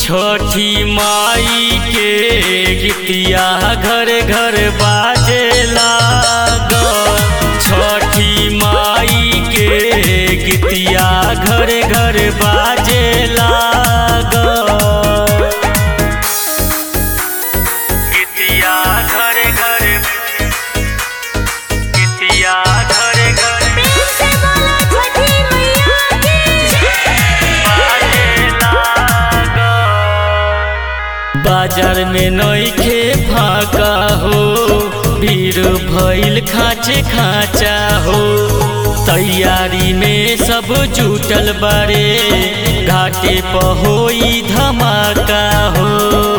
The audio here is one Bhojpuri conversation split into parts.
छठी माई के गीतिया घर घर बाजे लागल छठी माई के गीतिया घर घर बाजे लागल गीतिया घर घर गीतिया घर घर प्रेम से बोलो छठी मैया की बाजार में नईखे फाका हो भीड़ भइल खाचे खाचा हो तैयारी में सब जुटल बारे घाटे पहोई धमाका हो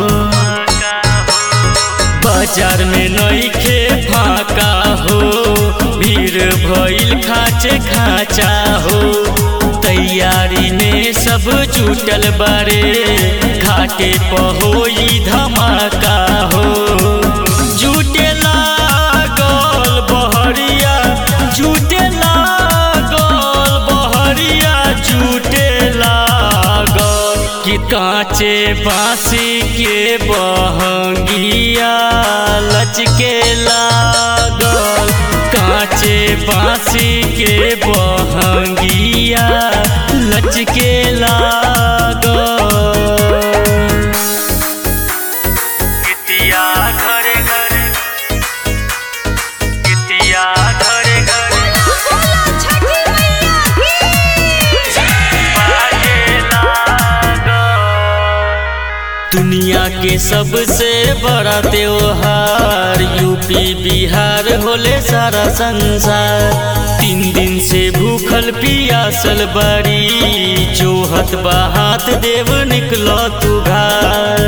बाजार में नईखे फाका हो भीड़ भइल खाचे खाचा हो तैयारी में सब जुटल बारे घाटे पहोई धमाका हो जुटे लागल बहरिया जुटे लागल बहरिया जुटे लागल कि कांचे बांसी के बहंगिया लचके लागल कांचे बांसी के बहंगिया लचके लागल कितिया घरे घरे कितिया घरे घरे बोलो छठी मैया की दुनिया के सबसे बड़ा त्योहार यूपी बिहार होले सारा संसार तीन दिन से भूखल पियासल बड़ी जोहत बहात देव निकलो तू घर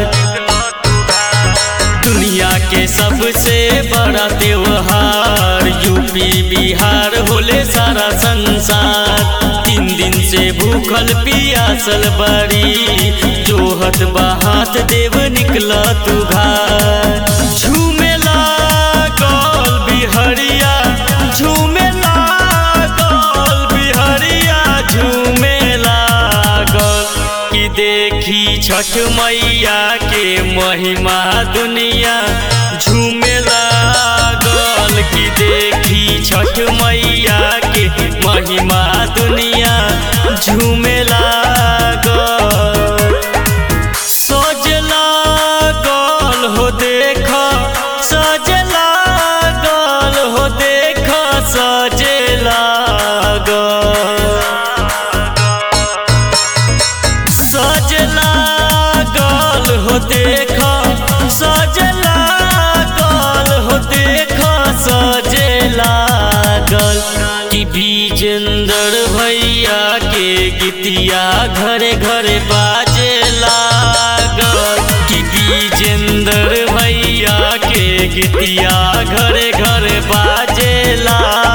दुनिया के सबसे बड़ा त्योहार यूपी बिहार होले सारा संसार तीन दिन से भूखल पियासल बड़ी जोहत बहात देव निकला तू घर झूमे लागल बिहरिया झूमे लागल बिहरिया झूमे लागल कि देखी छठ मैया के महिमा दुनिया झूमे लागल कि देखी छठ मैया के महिमा दुनिया झूमे लागल सज लागल हो देख सज लागल हो देख सजे लागल सज लागल हो देख सज लागल हो देख सजे लागल कि विजेंद्र भैया के गीतिया घरे घरे बाजे लागल कि विजेंद्र भैया के गीतिया घरे घरे बाजे लागल